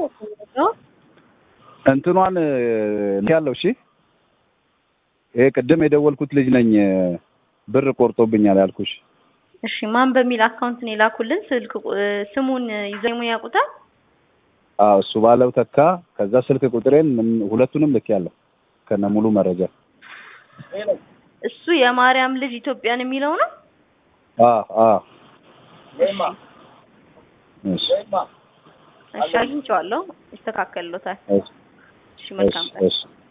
እንትኗን ያለው እሺ፣ ይሄ ቅድም የደወልኩት ልጅ ነኝ ብር ቆርጦብኛል ያልኩሽ። እሺ ማን በሚል አካውንት ነው የላኩልን? ስልክ ቁ- ስሙን ይዘሙ ያውቁታል? አዎ እሱ ባለው ተካ። ከዛ ስልክ ቁጥሬን ምን- ሁለቱንም ልኬያለሁ ከነ ሙሉ መረጃ። እሱ የማርያም ልጅ ኢትዮጵያን የሚለው ነው። አዎ አዎ። እሺ እሺ አግኝቼዋለሁ። ይስተካከልሎታል። እሺ እሺ መልካም ቀን። እሺ እሺ